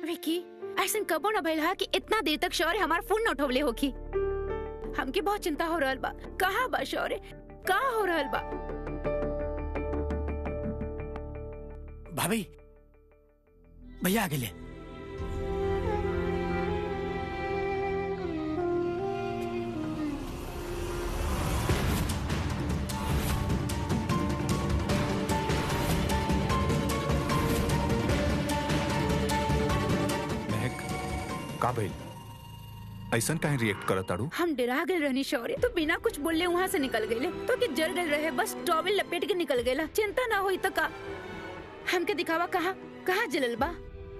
विकी ऐसा कबो न भइल हा कि इतना देर तक शौर्य हमार फोन न उठवले होखी हमके बहुत चिंता हो रहल बा कहाँ बा शौर्य कहाँ हो रहल बा भाभी भैया आगे ले महक का भइल ऐसन काहे रिएक्ट करत ताड़ू हम डरा गए रहनी शौर्य तो बिना कुछ बोले वहाँ से निकल गए तो कि जल गए रहे बस टॉवेल लपेट के निकल गए चिंता ना हुई तो का हमके दिखावा कहा कहाँ जलल बा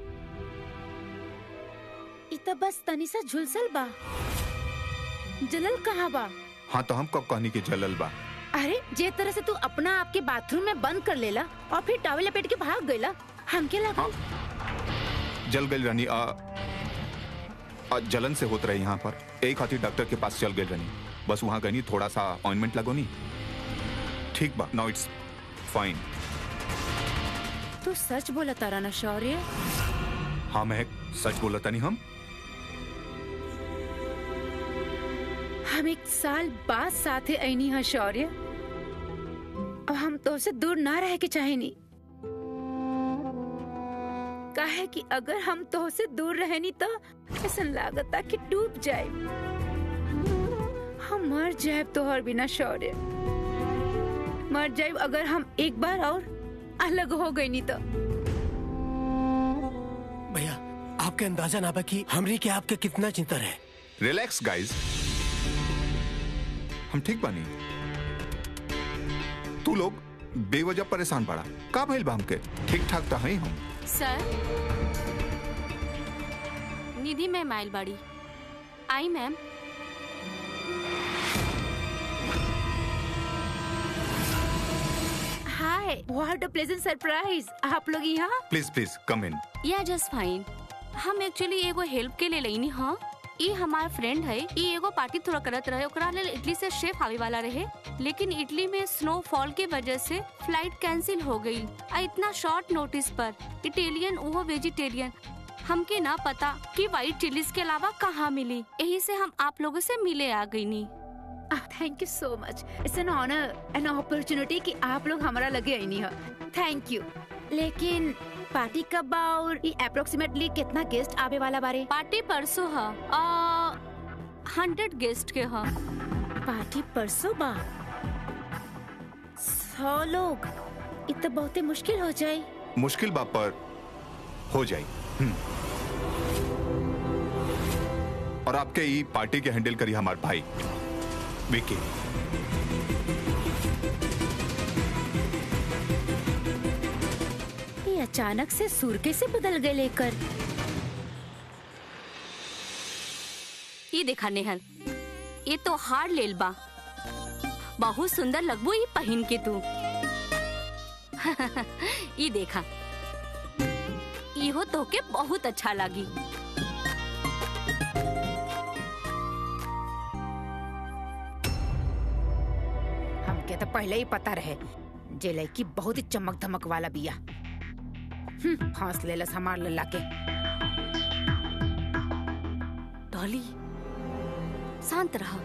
इ त बस तनी सा झुलसल बा जलल कहाँ बा हाँ तो हम कब कहनी के जलल बा अरे जे तरह से तू अपना आपके बाथरूम में बंद कर लेला और फिर टॉवेल लपेट के भाग गईला हमके लगा हाँ जल गई रानी आ, आ जलन से होत रहे यहाँ पर एक खातिर डॉक्टर के पास चल गई रानी बस वहाँ गई थोड़ा सा ऑइंटमेंट लगो नी ठीक बा नाउ इट्स फाइन तू सच बोला तारा ना शौर्य हाँ महक सच बोला तनी हम हम एक साल बाद साथे ऐनी है शौर्य अब हम तो से दूर ना रह के चाहेनी काहे कि अगर हम तो से दूर रहनी तो ऐसा लागता कि डूब जाए हम मर जाए तोहर बिना शौर्य मर जाए अगर हम एक बार और अलग हो गई नहीं तो भैया आपके अंदाजा ना बा कि हमरी के आपके कितना चिंता है रिलैक्स गाइस हम ठीक बानी तू लोग बेवजह परेशान पड़ा का भइल बा हमके ठीक ठाक तो हई हम सर निधि मैम आयल बाड़ी आई ma'am hi what a pleasant surprise आप लोग यहाँ प्लीज प्लीज कम इन या जस्ट फाइन हम एक्चुअली एगो हेल्प के लिए लेनी हाँ ई हमार फ्रेंड है ई एगो पार्टी थोड़ा करत रहे ओकरा लेल इटली से शेफ आवे वाला रहे लेकिन इटली में स्नोफॉल के वजह से फ्लाइट कैंसिल हो गई आ इतना शॉर्ट नोटिस पर इटालियन वो वेजिटेरियन हमके ना पता कि व्हाइट चिलीज के अलावा कहाँ मिली यही से हम आप लोगों से मिले आ गई नी thank you so much it's an honour an opportunity कि आप लोग हमारा लगे आई नहीं हो थैंक यू लेकिन पार्टी कब बा और अप्रोक्सीमेटली कितना गेस्ट आवे वाला बारे पार्टी परसों है हंड्रेड गेस्ट के है पार्टी परसों बा सौ लोग इ तो बहुते मुश्किल हो जाए मुश्किल बा पर हो जाई हम्म। और आपके ई पार्टी के हैंडल करी हमार भाई विकी ये अचानक से सुर कैसे बदल गए लेकर ये देखा नेहल ये तो हार लेल बा बहुत सुंदर लगबो ये पहन के तू ये देखा इहो तोके बहुत अच्छा लगी हमके तो पहले ही पता रहे जे लड़की बहुत ही चमक धमक वाला बिया हम्म, फांस लेलस हमार लल्ला के डॉली शांत रहा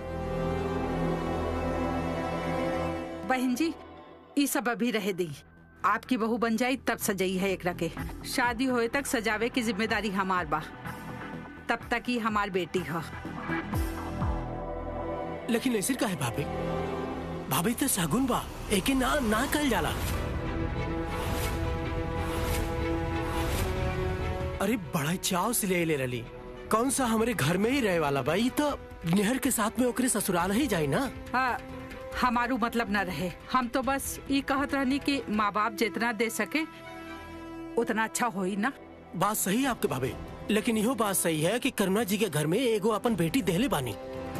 बहन जी ई सब अभी रह दी आपकी बहू बन जाई तब सजई है एकरा के शादी होए तक सजावे की जिम्मेदारी हमार बा तब तक ही हमार बेटी है लेकिन ऐसे का है भाभी भाभी तो सगुन बा एके ना ना कल जाला अरे बड़ा चाव से ले ले रली कौन सा हमारे घर में ही रहे वाला बा ई तो नेहर के साथ में ओकरे ससुराल ही जाई ना हाँ, हमारू मतलब न रहे हम तो बस ये कहत रहनी कि माँ बाप जितना दे सके उतना अच्छा होई ना बात सही है आपके भाभी लेकिन इहो बात सही है कि करुणा जी के घर में एगो अपन बेटी देहले बानी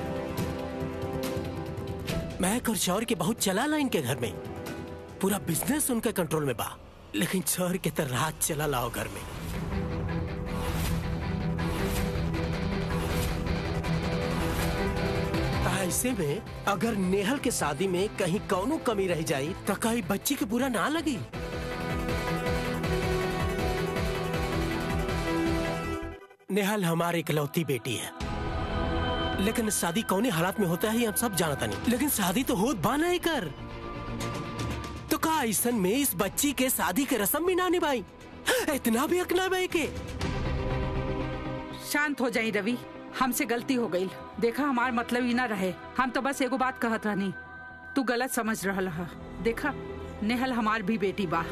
मैं और शौर के बहुत चला ला इनके घर में पूरा बिजनेस उनके कंट्रोल में बा लेकिन शौर के तो रात चला लाओ घर में ऐसे में अगर नेहल के शादी में कहीं कौनो कमी रह जाई तो कहीं बच्ची के बुरा ना लगी नेहल हमारी इकलौती बेटी है लेकिन शादी कौने हालात में होता है हम सब जानता नहीं लेकिन शादी तो होत बाना ही कर तो का ऐसन में इस बच्ची के शादी के रस्म भी ना निभाई इतना भी अकना भाई के शांत हो जाई रवि हमसे गलती हो गई देखा हमार मतलब ही ना रहे हम तो बस एगो बात कहत रहनी तू गलत समझ रहल हा देखा नेहल हमार भी बेटी बा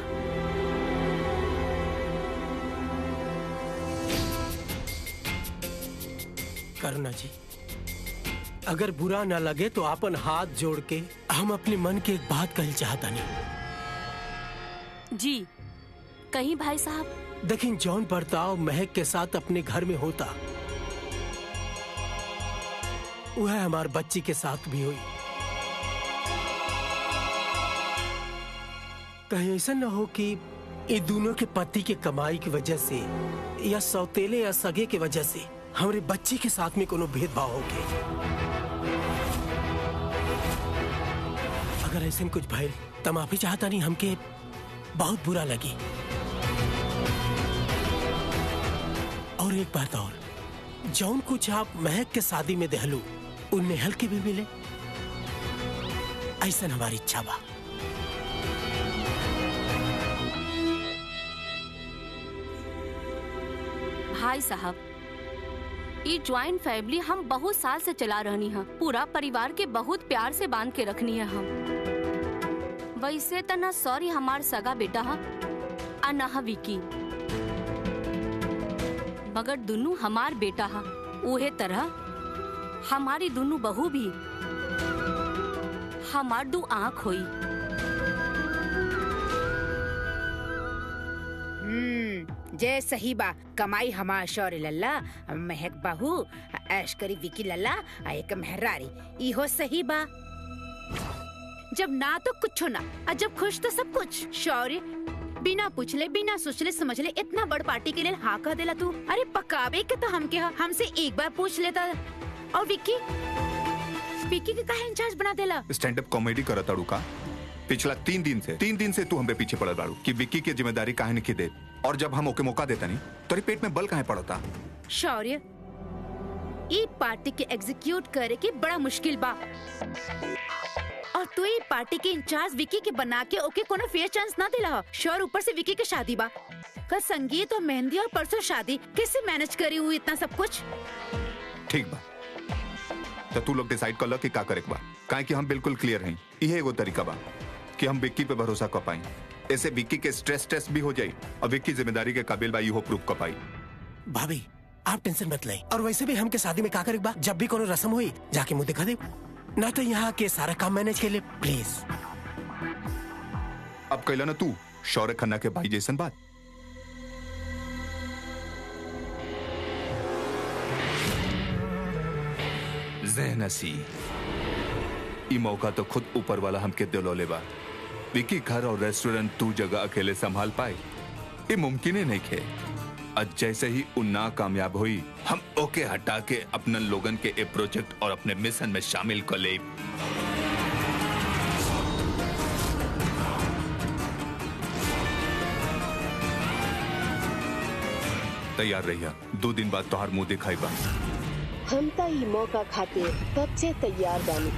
करना जी अगर बुरा ना लगे तो अपन हाथ जोड़ के हम अपने मन की एक बात कहल चाहता नहीं जी कहीं भाई साहब लेकिन जौन बर्ताव महक के साथ अपने घर में होता वह हमार बच्ची के साथ भी हुई कहीं ऐसा न हो कि ये दोनों के पति के कमाई की वजह से या सौतेले या सगे के वजह से हमारे बच्ची के साथ में कोनो भेदभाव हो गए अगर ऐसे कुछ भइल तो माफी चाहता नहीं हमके बहुत बुरा लगी और एक बात और जौन कुछ आप महक के शादी में दहलू उन नेहल के भी मिले ऐसा हमारी इच्छा बा भाई साहब ये ज्वाइंट फैमिली हम बहुत साल से चला रहनी है पूरा परिवार के बहुत प्यार से बांध के रखनी है हम वैसे तो न सॉरी हमार सगा बेटा है आ न हा विकी मगर दोनों हमार बेटा है उहे तरह हमारी दोनों बहू भी हमार दो आँख हुई हम्म जय सही बा कमाई हमार शौर्य लल्ला महक बाहू ऐश करी विकी लल्ला आ एक मेहरारी इहो सही बा जब ना तो कुछ ना और जब खुश तो सब कुछ शौर्य बिना पूछले बिना सोचले समझले इतना बड़ पार्टी के लिए हाँ कह देला तू अरे पकावे के तो हम के हा, हमसे एक बार पूछ लेता और विक्की विक्की के काहे इंचार्ज बना देला स्टैंड अप कॉमेडी करत ताड़ू का पिछला तीन दिन से तीन दिन से तू हम पे पीछे पड़ल बाड़ू कि विक्की की जिम्मेदारी काहे नहीं दे और जब हम ओके मौका देता नहीं तो पेट में बल काहे पड़ता शौर्य ई पार्टी के एग्जीक्यूट करे के बड़ा मुश्किल बा और तू ई पार्टी के इंचार्ज विकी के बना के ओके कोनो फेयर चांस ना दिला शौर्य ऊपर से विकी के शादी बा कल संगीत और मेहंदी और परसों शादी कैसे मैनेज करी हुई इतना सब कुछ ठीक बा तो तू लोग डिसाइड कर लो कि का करे के बा काहे कि हम बिल्कुल क्लियर हैं यही एगो तरीका बा कि हम विक्की पे भरोसा कर पाई ऐसे विक्की के स्ट्रेस टेस्ट भी हो जाई और विक्की जिम्मेदारी के काबिल बा इहो प्रूव कर पाई भाभी आप टेंशन मत लें और वैसे भी हमके शादी में का करे बा जब भी कोनो रस्म हुई जाके मुंह दिखा दे ना तो यहाँ के सारा काम मैनेज के लिए प्लीज अब कहला ना तू शौर्य खन्ना के भाई जैसन बात जहनसी ई मौका तो खुद ऊपर वाला हमके दिलौले बा विकी घर और रेस्टोरेंट तू जगह अकेले संभाल पाए ये मुमकिन ही नहीं खे आज जैसे ही उ ना कामयाब हुई हम ओके हटा के अपने लोगन के ए प्रोजेक्ट और अपने मिशन में शामिल कर ले तैयार रहिया दो दिन बाद तोहार मुंह दिखाई बा हम त ई मौका खातिर कब से तैयार बानी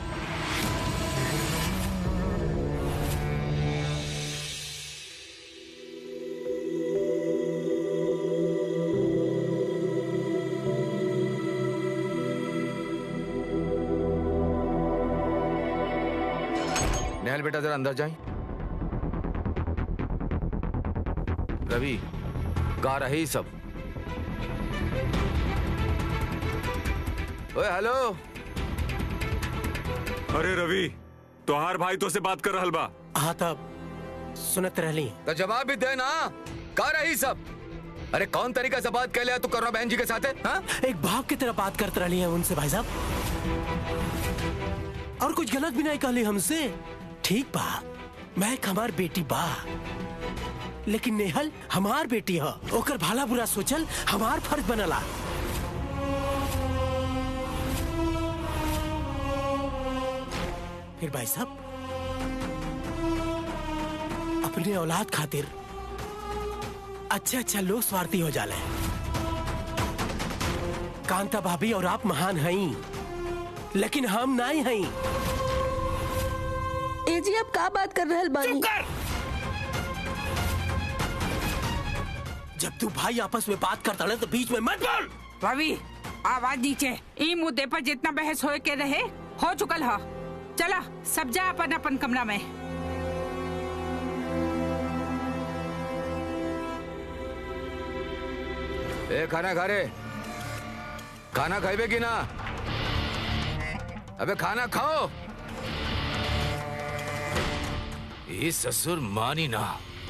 नेहल बेटा जरा अंदर जाए रवि गा रहे ही सब ओए हेलो अरे रवि तोहार भाई तो से बात कर रहल बा हाँ तब सुनत रहली तो जवाब भी दे ना गा रही सब अरे कौन तरीका से बात कर लिया तू करुणा बहन जी के साथ है हाँ? एक बाप की तरह बात करते रही है उनसे भाई साहब और कुछ गलत भी नहीं कहली हमसे ठीक बा मैं एक हमार बेटी बा लेकिन नेहल हमार बेटी है ओकर भला बुरा सोचल हमार फर्ज बनला फिर भाई साहब अपने औलाद खातिर अच्छा अच्छा लोग स्वार्थी हो जाले कांता भाभी और आप महान हई लेकिन हम नहीं हई ए जी आप का बात कर रहल बानी कर जब तू भाई आपस में बात करता रहे तो बीच में मत बोल रवि आवाज नीचे ई मुद्दे पर जितना बहस होए के रहे हो चुकल है चला सब जा अपन अपन कमरा में ए खाना खा रे खाना खाइबे कि ना अबे खाना खाओ ये ससुर मानी ना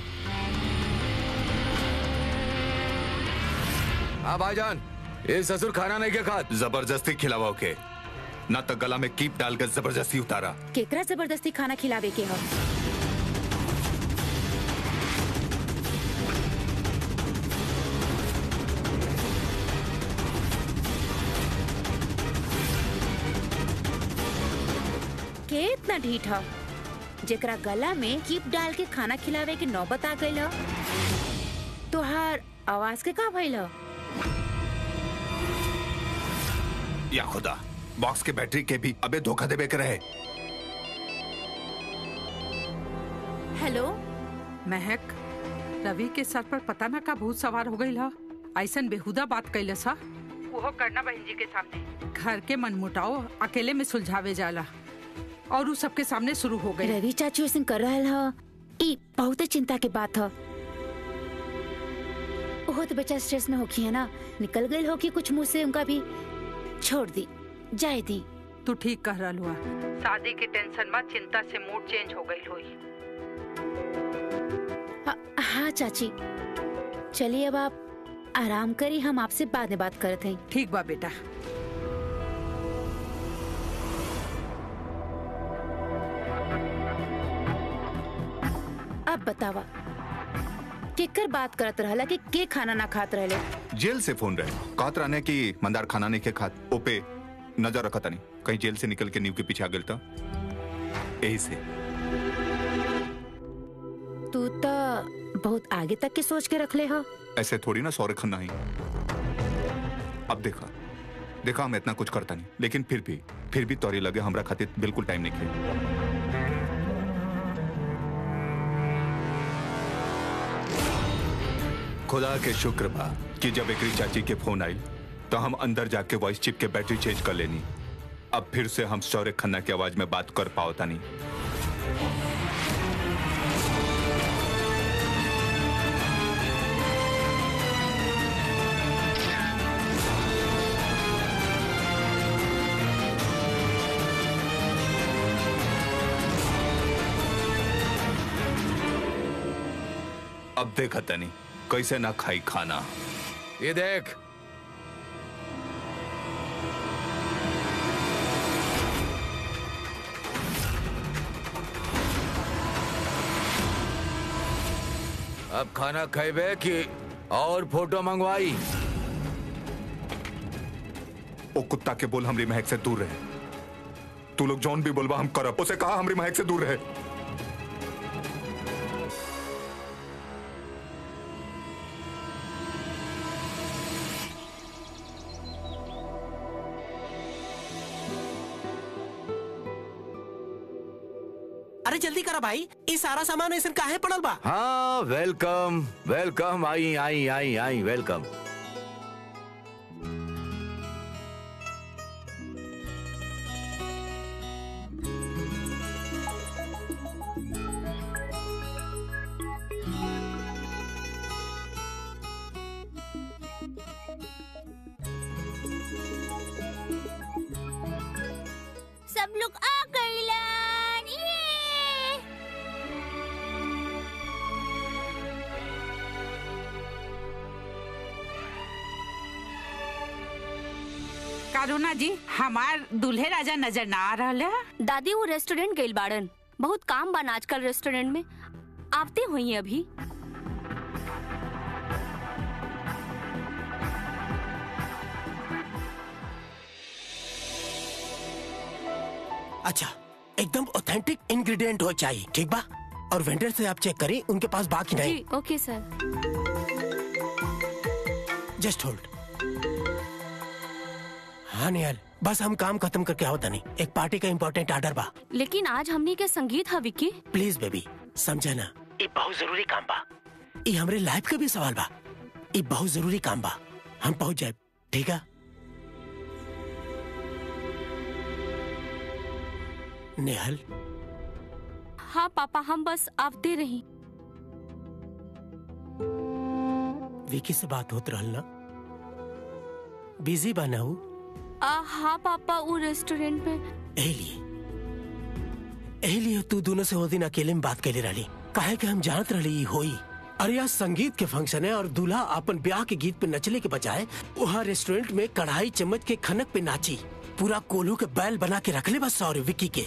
हाँ भाईजान ये ससुर खाना नहीं के खात जबरदस्ती खिलावा के ना तो गला में कीप डालकर जबरदस्ती उतारा केकरा जबरदस्ती खाना खिलावे के ह के इतना ढीठ ह जेकरा गला में कीप डाल के खाना खिलावे के नौबत आ गइल ह तोहार आवाज के का भइल ह या खुदा बॉक्स के बैटरी के भी अबे धोखा देवे के रहे हेलो महक रवि के सर पर पता ना का भूत सवार हो गई हा ऐसन बेहुदा बात कैले सा वो करना बहन जी के सामने घर के मनमुटाव अकेले में सुलझावे जाला और उ सबके सामने शुरू हो गई रवि चाचू ऐसे कर रहल ह ई बहुत चिंता के बात ह ओहो तो बच्चा स्ट्रेस में होखी है ना निकल गई हो कि कुछ मुंह से उनका भी छोड़ दी जाए दी तू ठीक कह रहा हुआ शादी के टेंशन में चिंता से मूड चेंज हो गई हुई हाँ, हाँ चाची चलिए अब आप आराम करी हम आपसे बाद में बात करते हैं ठीक बा बेटा अब बतावा केकर बात करत रहला कि के खाना ना खात रहले जेल से फोन रहे कहत रहने की मंदार खाना नहीं के खात ओपे नजर रखा नहीं कहीं जेल से निकल के नींव के पीछे आ गया था यही से तू तो बहुत आगे तक के सोच के रख ले हो ऐसे थोड़ी ना सौरे खन्ना ही अब देखा देखा हम इतना कुछ करता नहीं लेकिन फिर भी फिर भी तौरी लगे हमरा खातिर बिल्कुल टाइम नहीं खे खुदा के शुक्र बा कि जब एकरी चाची के फोन आई तो हम अंदर जाके वॉइस चिप के बैटरी चेंज कर लेनी अब फिर से हम शौर्य खन्ना की आवाज में बात कर पाओता नहीं अब देखा तनी कैसे ना खाई खाना ये देख अब खाना खाइबे कि और फोटो मंगवाई ओ कुत्ता के बोल हमरी महक से दूर रहे तू लोग जौन भी बोलबा हम करब उसे कहा हमरी महक से दूर रहे अरे जल्दी करा भाई ये सारा सामान ऐसे काहे पड़ल बा हाँ वेलकम वेलकम आई आई आई आई वेलकम सब लोग आ गइलन ये कारुणा जी हमार दूल्हे राजा नजर ना आ रहा है दादी वो रेस्टोरेंट गइल बाड़न बहुत काम बा आजकल रेस्टोरेंट में आते हुई अभी अच्छा एकदम ऑथेंटिक इंग्रेडिएंट हो चाहिए ठीक बा और वेंडर से आप चेक करें उनके पास बाकी नहीं जी ओके सर जस्ट होल्ड हाँ निहाल बस हम काम खत्म करके आओ तनी एक पार्टी का इम्पोर्टेंट ऑर्डर बा लेकिन आज हमनी के संगीत है विक्की प्लीज बेबी समझा ना ये बहुत जरूरी काम बा ये हमरे लाइफ का भी सवाल बा ये बहुत जरूरी काम बा हम पहुंच जाए ठीक है नेहल हाँ पापा हम बस आवते रही विकी से बात होत रहल ना बिजी बा ना ऊ? आ, हाँ पापा वो रेस्टोरेंट में एही लिए एही लिए तू दोनों से वो दिन अकेले में बात कैले रही काहे कि हम जानत रही ई होई अरे आज संगीत के फंक्शन है और दूल्हा अपन ब्याह के गीत पे नचले के बजाय वहाँ रेस्टोरेंट में कढ़ाई चम्मच के खनक पे नाची पूरा कोल्हू के बैल बना के रखले बस सॉरी विक्की के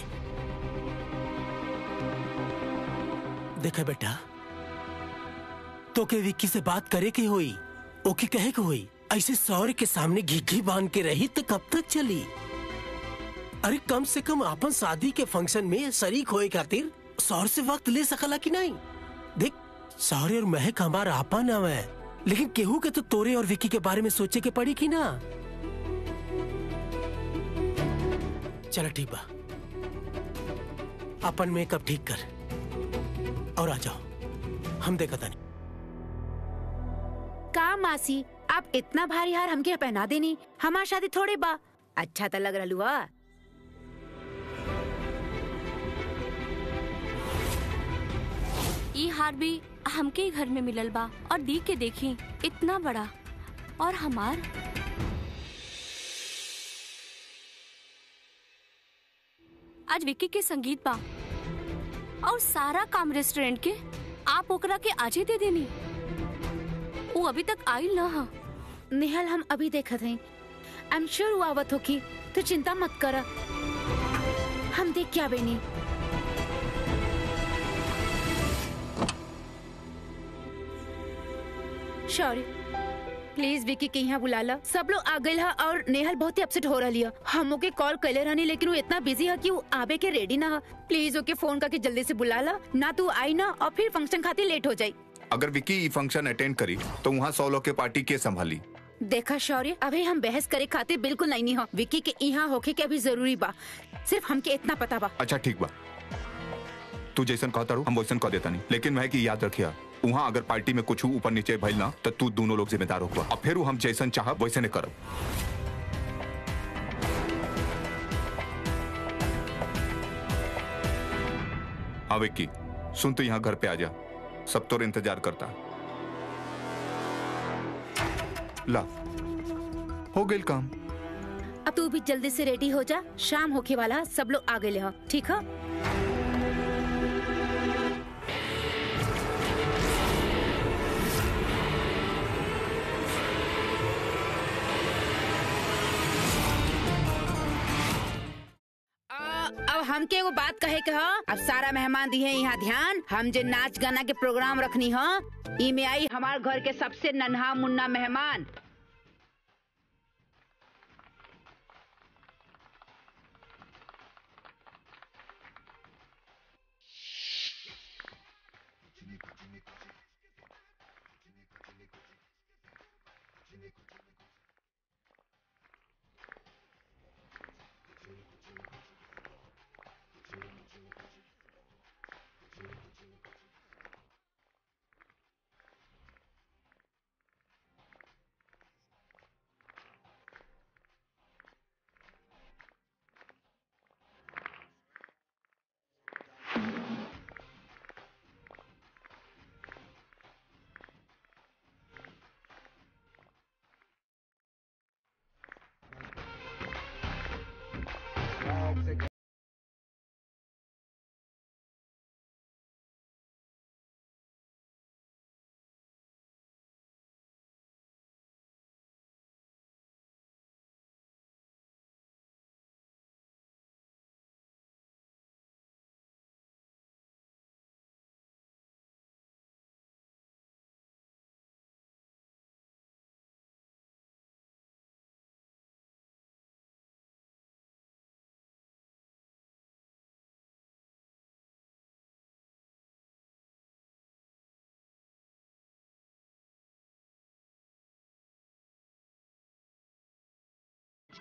देखा बेटा तो के विक्की से बात करे के होई ओके कहे के होई ऐसे सौर के सामने घिघी बांध के रही तो कब तक चली अरे कम से कम अपन शादी के फंक्शन में शरीक होए खातिर सौर से वक्त ले सकला कि नहीं देख सौरे और महक हमारा आपा नाम है लेकिन केहू के तो तोरे और विकी के बारे में सोचे के पड़ी कि ना चलो ठीक बा अपन मेकअप ठीक कर और आ जाओ हम देखा था का मासी आप इतना भारी हार हमके पहना देनी हमार शादी थोड़े बा अच्छा तो लग रहा हुआ ई हार भी हमके ही घर में मिलल बा और दी के देखी इतना बड़ा और हमार आज विक्की के संगीत बा और सारा काम रेस्टोरेंट के आप ओकरा के आजे दे देनी वो अभी तक आइल ना हा निहल हम अभी देखत हई आई एम श्योर वो आवत होगी तो चिंता मत कर हम देख क्या बेनी सॉरी प्लीज विकी के यहाँ बुला ला सब लोग आ गए है और नेहल बहुत ही अपसेट हो रही है हम ओके कॉल कैले रहनी लेकिन वो इतना बिजी है कि वो आवे के रेडी ना है प्लीज ओके फोन करके जल्दी से बुला ला ना तू आई ना और फिर फंक्शन खातिर लेट हो जाई अगर विकी ई फंक्शन अटेंड करी तो वहाँ सौ लोग के पार्टी के संभाली देखा शौर्य अभी हम बहस करे खातिर बिल्कुल नहीं नहीं हो विकी के यहाँ होके के अभी जरूरी बा सिर्फ हमके इतना पता बा अच्छा ठीक बा तू जैसन कहता रू हम वैसन कह देता नहीं लेकिन मैं कि याद रखिया वहाँ अगर पार्टी में कुछ ऊपर नीचे भइल ना तो तू दोनों लोग जिम्मेदार होगा और फिर हम जैसन चाह वैसे ने करब हाँ विक्की सुन तो यहाँ घर पे आ जा सब तो इंतजार करता ला हो गई काम अब तू भी जल्दी से रेडी हो जा शाम होके वाला है, सब लोग आ गए हो ठीक है अब हमके वो बात कहे के ह अब सारा मेहमान दी है यहाँ ध्यान हम जे नाच गाना के प्रोग्राम रखनी ह ई में आई हमारे घर के सबसे नन्हा मुन्ना मेहमान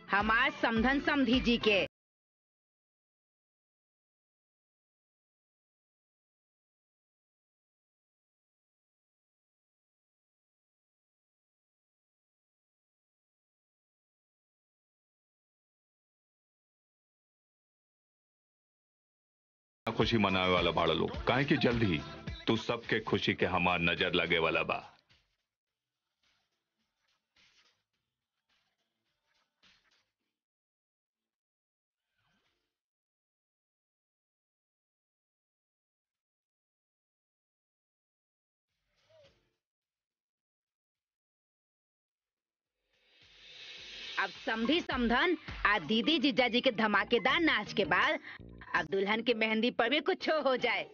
हमार समधन समधी जी के खुशी मनावे वाला बाड़ा लोग काहे कि जल्द ही तू सबके खुशी के हमार नजर लगे वाला बा अब समधी समधन आ दीदी जीजा जी के धमाकेदार नाच के बाद अब दुल्हन के मेहंदी पर भी कुछ हो जाए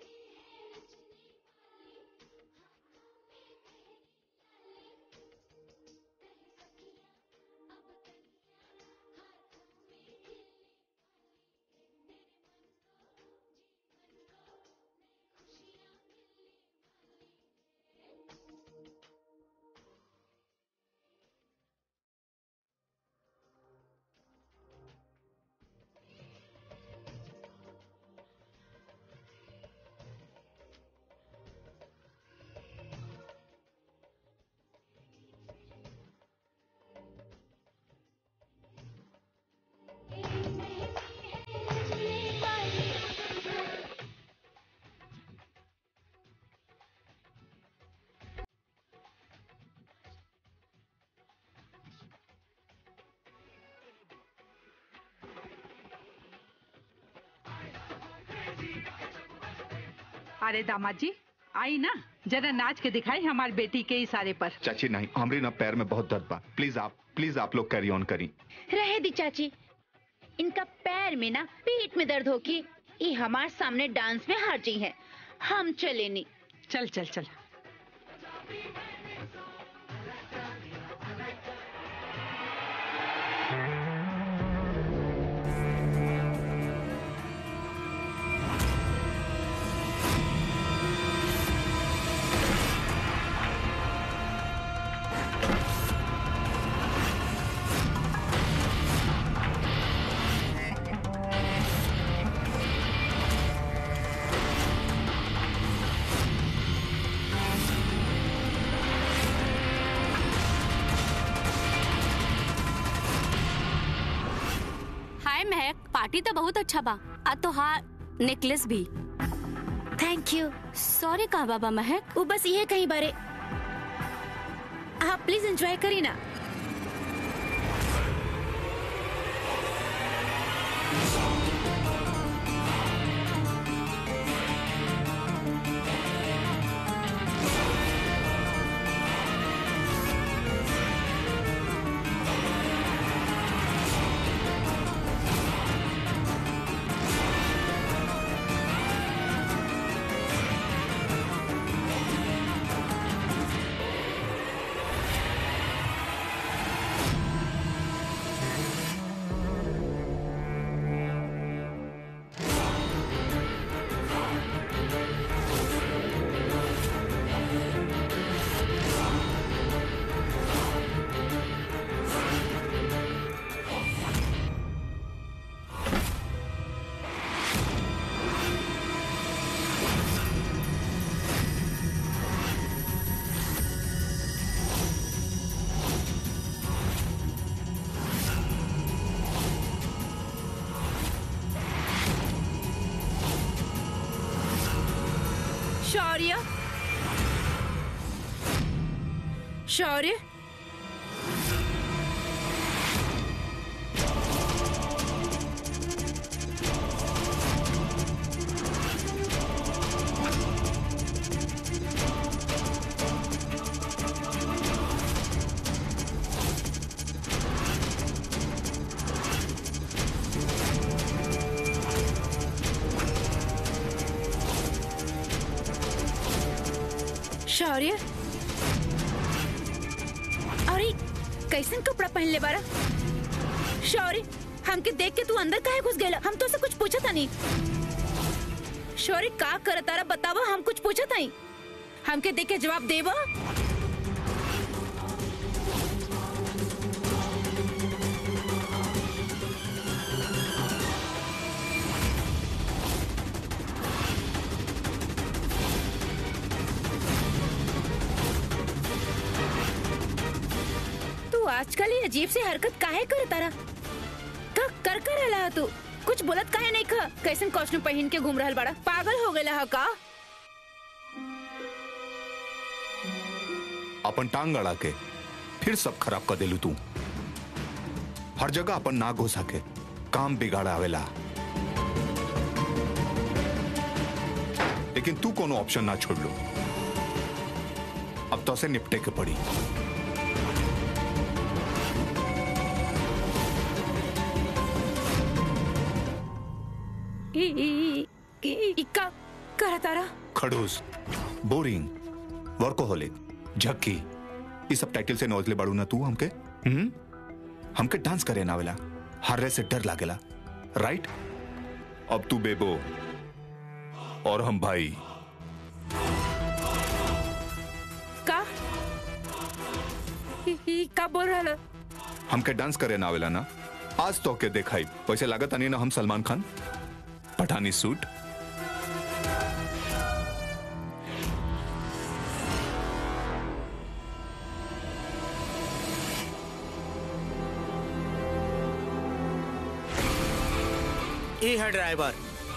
अरे दामाद जी आई ना जरा नाच के दिखाई हमारी बेटी के इशारे पर चाची नहीं हमरी ना पैर में बहुत दर्द बा प्लीज आप प्लीज आप लोग कैरी ऑन करी रहे दी चाची इनका पैर में ना पीठ में दर्द होगी ये हमारे सामने डांस में हार जी है हम चले नहीं चल चल चल हाय महक पार्टी तो बहुत अच्छा बा आ तो हाँ नेकलेस भी थैंक यू सॉरी कहा बाबा महक वो बस ये कहीं बारे आप प्लीज एंजॉय करिए ना शौर्य शौर्य शौर्य अरे कैसन कपड़ा पहन ले बारा शौर्य हमके देख के तू अंदर काहे घुस गेला हम तो से कुछ पूछा था नहीं शौर्य का कर तारा बतावा हम कुछ पूछा था नहीं हमके देख के जवाब देवा आजकल ये अजीब सी हरकत काहे कर तारा का कर कर रहला तू कुछ बोलत काहे नहीं खा कैसन कॉस्ट्यूम पहन के घूम रहल बाड़ा पागल हो गया का अपन टांग अड़ा के फिर सब खराब कर देलू तू हर जगह अपन ना घुसा के काम बिगाड़ा आवेला लेकिन तू कोनो ऑप्शन ना छोड़ लो अब तो से निपटे के पड़ी ई ई ई ई का कर तारा खड़ूस बोरिंग वर्कोहोलिक झक्की ये सब टाइटल से नौजले बाड़ू ना तू हमके हम्म हमके डांस करे ना वेला हारे से डर लागेला राइट अब तू बेबो और हम भाई का ई ई का बोल रहल हमके डांस करे ना आवेला ना आज तो के देखाई वैसे लागत नहीं ना हम सलमान खान पठानी सूट ये है ड्राइवर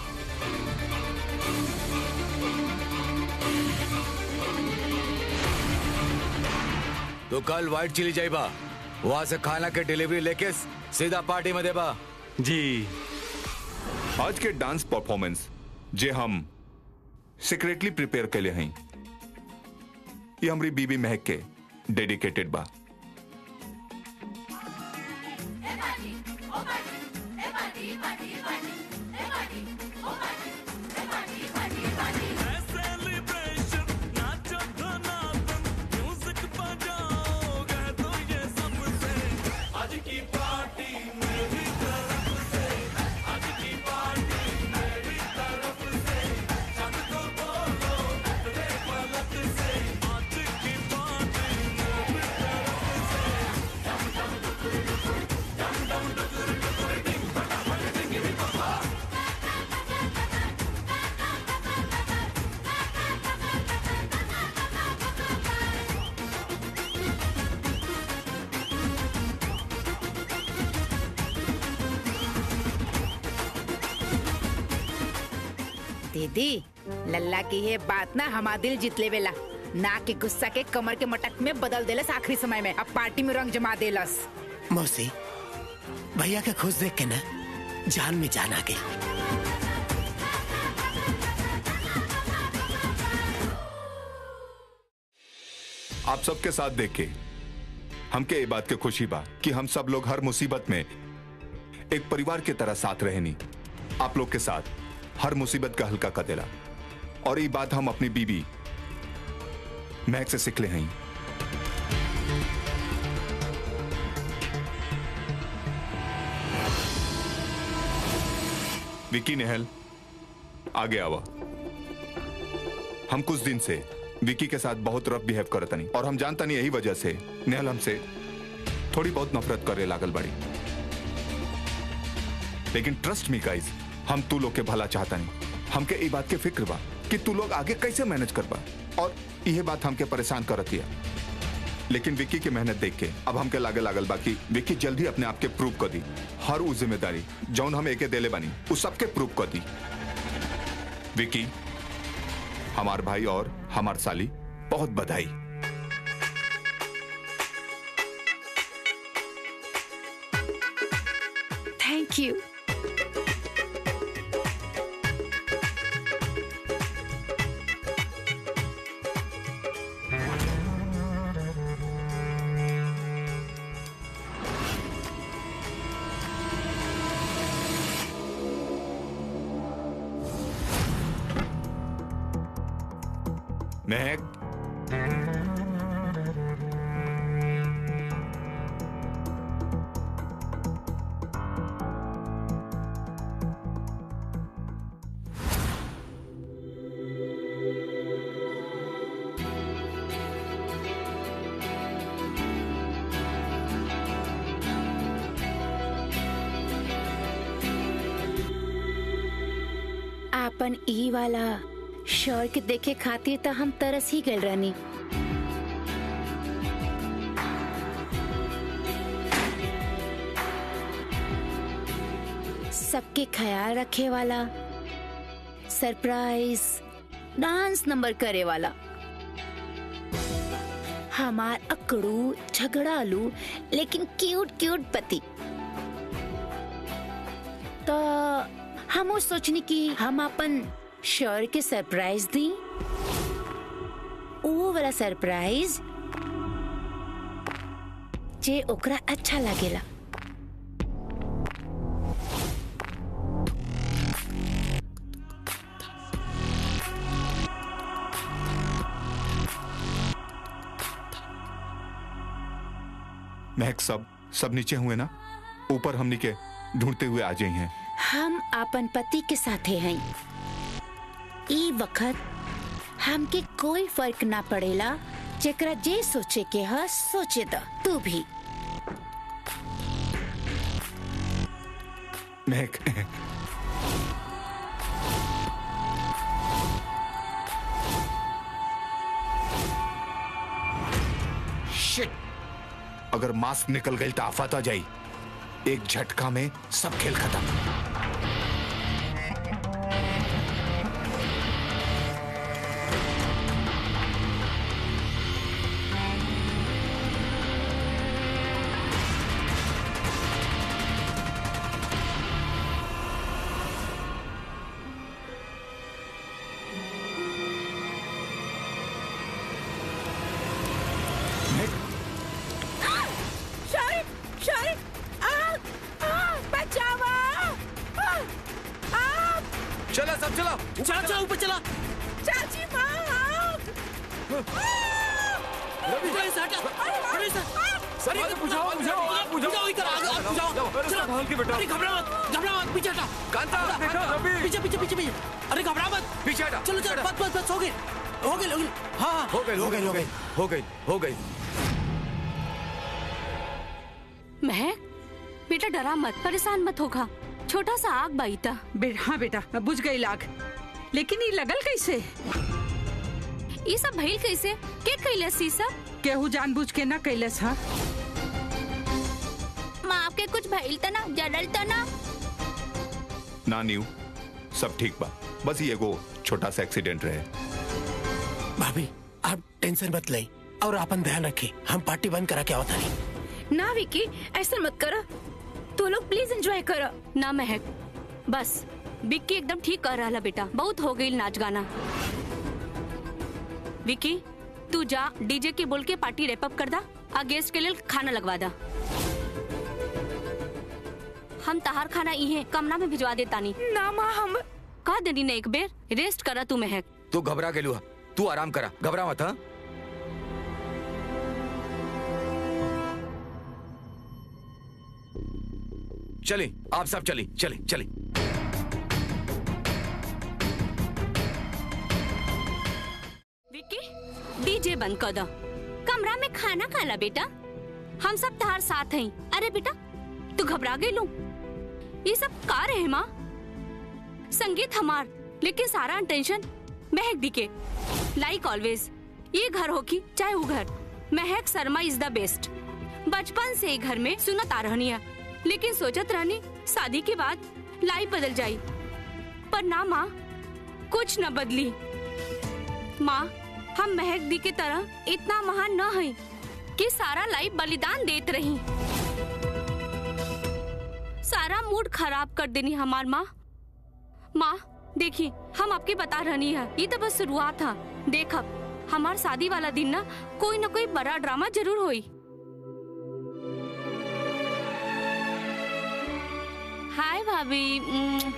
तो कल व्हाइट चिली जाइबा वहां से खाना के डिलीवरी लेके सीधा पार्टी में देबा जी आज के डांस परफॉर्मेंस जे हम सीक्रेटली प्रिपेयर के लिए हैं ये हमारी बीबी महक के डेडिकेटेड बा दीदी लल्ला की ये बात ना हमारा दिल जीत लेवेला ना के गुस्सा के कमर के मटक में बदल देलस आखिरी समय में अब पार्टी में रंग जमा देलस मौसी भैया के खुश देख के ना जान में जान आ गई आप सबके साथ देख के हमके ये बात के खुशी बा कि हम सब लोग हर मुसीबत में एक परिवार के तरह साथ रहनी आप लोग के साथ हर मुसीबत का हल्का कर देला और ये बात हम अपनी बीबी महक से सीख ले हैं विकी नेहल आगे आवा हम कुछ दिन से विकी के साथ बहुत रफ बिहेव करत नहीं और हम जानता नहीं यही वजह से नेहल हमसे थोड़ी बहुत नफरत करे लागल बड़ी लेकिन ट्रस्ट मी गाइस हम तू लोग के भला चाहता नहीं हमके ई बात के फिक्र बा कि तू लोग आगे कैसे मैनेज करबा और यह बात हमके परेशान करत हिया लेकिन विक्की की मेहनत देख के अब हमके लागे लागल बा कि विक्की जल्दी अपने आप के प्रूव कर दी हर वो जिम्मेदारी जौन हम एके देले बनी उस सबके प्रूव कर दी विक्की हमार भाई और हमार साली बहुत बधाई थैंक यू महक आपन ई वाला शर्ट देखे खातिर तो हम तरस ही गल रहनी सबके ख्याल रखे वाला सरप्राइज डांस नंबर करे वाला हमार अकड़ू झगड़ालू लेकिन क्यूट क्यूट पति तो हम वो सोचनी कि हम अपन शर के सरप्राइज दी वो वाला सरप्राइज जे ओकरा अच्छा लागेला महक सब सब नीचे हुए ना ऊपर हमनी के ढूंढते हुए आ जाई हैं हम अपन पति के साथे हैं ई वक्त हमके कोई फर्क ना पड़ेला जेकरा जे सोचे के ह सोचे द तू भी महक शिट अगर मास्क निकल गई तो आफत आ जाई एक झटका में सब खेल खत्म शारिक शारिक आ आ बचावा आ आ चला सब चला चला चला ऊपर चला चाची माँ रवि से हटा रवि से अरे बुझाओ बुझाओ बुझाओ इधर आगे आगे बुझाओ चला संभाल के बेटा। अरे घबरा मत घबरा मत पीछे हटा कांता, हटा, देखो, हटा, रवि। पीछे पीछे पीछे पीछे अरे घबरा मत पीछे हटा चलो चलो बस बस बस हो गए हो गए हो गए हाँ हाँ हो गई हो गई हो गई हो गई हो गई महक बेटा डरा मत परेशान मत होगा छोटा सा आग बाई था बे, हाँ बेटा बुझ गई लाग लेकिन ये लगल कैसे ये सब भइल कैसे के कैलस ई सब केहू जानबूझ के ना कैलस हा माँ आपके कुछ भइल त ना जरल त ना ना न्यू सब ठीक बा बस ये एगो छोटा सा एक्सीडेंट रहे भाभी आप टेंशन मत लें और अपन ध्यान रखें हम पार्टी बंद करा के आवता नहीं ना विकी ऐसा मत करो तू लोग प्लीज एंजॉय करो ना महक बस विक्की एकदम ठीक कर रहा बेटा बहुत हो गई नाच गाना विक्की तू जा डीजे के बोल के पार्टी रैप अप कर दा आ गेस्ट के लिए खाना लगवा दा हम तहार खाना इहे कमरा में भिजवा देता नहीं ना माँ हम कह देनी ने एक बेर रेस्ट करा तू महक तू घबरा के लुआ तू आराम करा घबरा मत हाँ चली आप सब चली चली चली विक्की डीजे बंद कर दो कमरा में खाना खा ला बेटा हम सब तहार साथ हैं अरे बेटा तू घबरा गई लू ये सब का रहे माँ संगीत हमार लेकिन सारा टेंशन महक दी के लाइक ऑलवेज ये घर हो की चाहे वो घर Mahak Sharma is the best बचपन से ही घर में सुनत आ रहनी है लेकिन सोचत रहनी शादी के बाद लाइफ बदल जाई पर ना माँ कुछ न बदली माँ हम महक दी के तरह इतना महान न है कि सारा लाइफ बलिदान देत रही सारा मूड खराब कर देनी हमार माँ माँ देखी हम आपके बता रहनी है ये तो बस शुरुआत था देखब हमार शादी वाला दिन ना कोई ना कोई बड़ा ड्रामा जरूर होई हाय भाभी उम्म।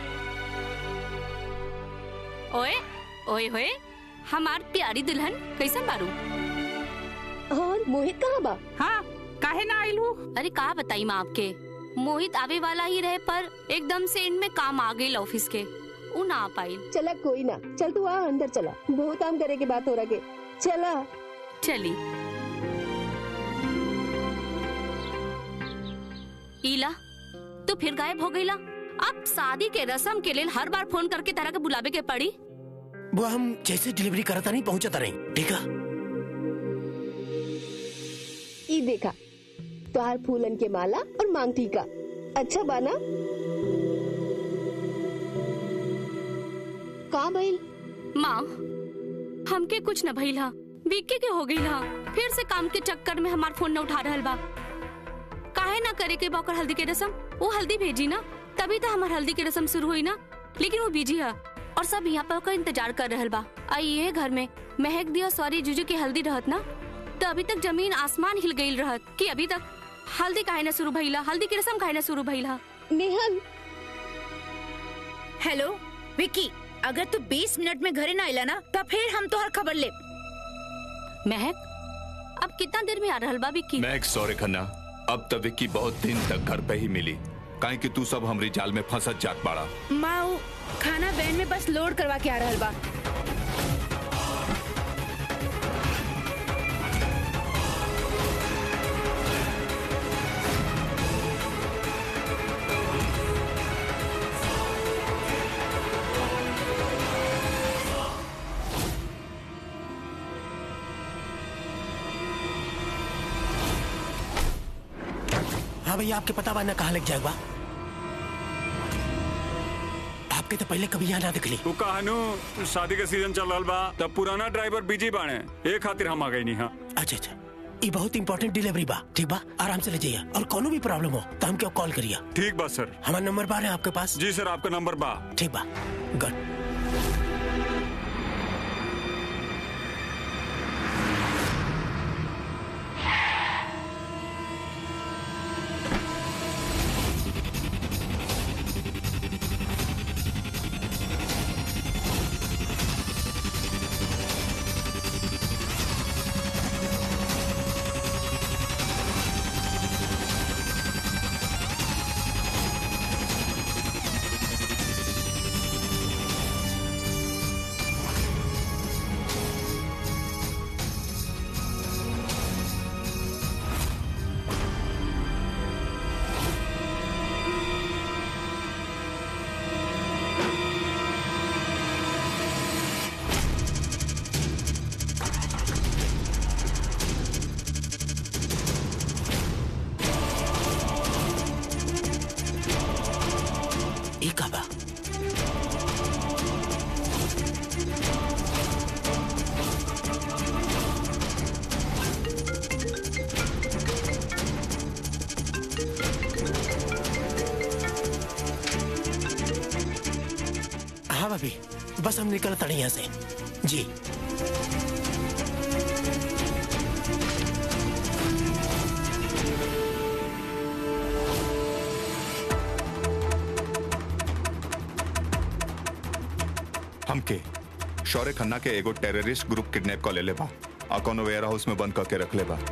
ओए ओए होए हमार प्यारी दुल्हन कैसन बारू और मोहित कहाँ बा हाँ काहे ना आइल हूँ अरे का बताई माँ आपके मोहित आवे वाला ही रहे पर एकदम से इनमें काम आ गई ऑफिस के उ ना आ पाई चला कोई ना चल तू आ अंदर चला बहुत काम करे के बात हो रहा के चला चली ईला तू फिर गायब हो गईला अब शादी के रस्म के लिए हर बार फोन करके तरह के बुलावे के पड़ी वो हम जैसे डिलीवरी करता नहीं पहुंचता नहीं ठीक है ई देखा तोहार फूलन के माला और मांग टीका अच्छा बाना भइल माँ हमके कुछ न भइल हा विक्की के हो गई हा फिर से काम के चक्कर में हमार फोन न उठा रहल बा काहे ना करे के बा ओकर हल्दी के रसम वो हल्दी भेजी ना तभी तो हमार हल्दी के रसम शुरू हुई ना लेकिन वो बिजी है और सब यहाँ पर ओकर इंतजार कर रहल बा आई ये घर में महक दिया सॉरी जुजू की हल्दी रहत ना तो अभी तक जमीन आसमान हिल गई रहत कि अभी तक हल्दी काहे ना शुरू भइला हल्दी की रसम काहे ना शुरू भइला नेहल हेलो विक्की अगर तू 20 मिनट में घरे ना आइला ना तब फिर हम तो हर खबर ले महक अब कितना देर में आ रहल बा विक्की मैं सॉरी खन्ना अब तक विक्की बहुत दिन तक घर पे ही मिली काहे कि तू सब हमरी जाल में फंसत जात बाड़ा माँ उ खाना वैन में बस लोड करवा के आ रहल बा हाँ भैया आपके पता बा ना कहाँ लग जाएगा आपके तो पहले कभी यहाँ ना दिखली तू कहनु शादी के सीजन चल रहल बा तब पुराना ड्राइवर बिजी बाणे ए खातिर हम आ गई नहीं हाँ अच्छा अच्छा ये बहुत इंपॉर्टेंट डिलीवरी बा ठीक बा आराम से ले जाइए और कोनो भी प्रॉब्लम हो तो हम क्यों कॉल करिए ठीक बा सर हमारा नंबर बा है आपके पास जी सर आपका नंबर बा ठीक बा गुड ये का बा हाँ भाभी बस हम निकल तड़े यहाँ से जी हमके शौर्य खन्ना के एगो टेररिस्ट ग्रुप किडनैप कर ले बा आ कोनो वेयर हाउस में बंद करके रख ले बा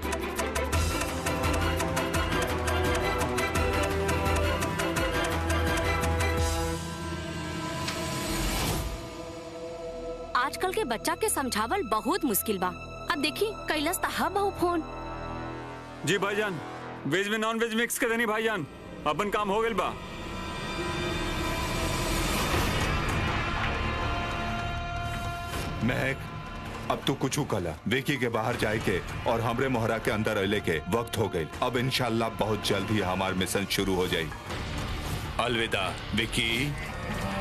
आजकल के बच्चा के समझावल बहुत मुश्किल बा अब देखी कैलस तहा बहु फोन जी भाईजान वेज में नॉन वेज मिक्स कर देनी भाईजान अपन काम हो गइल बा महक अब तू कुछ कला विकी के बाहर जाए के और हमरे मोहरा के अंदर अले के वक्त हो गई अब इंशाल्लाह बहुत जल्द ही हमार मिशन शुरू हो जाई अलविदा विक्की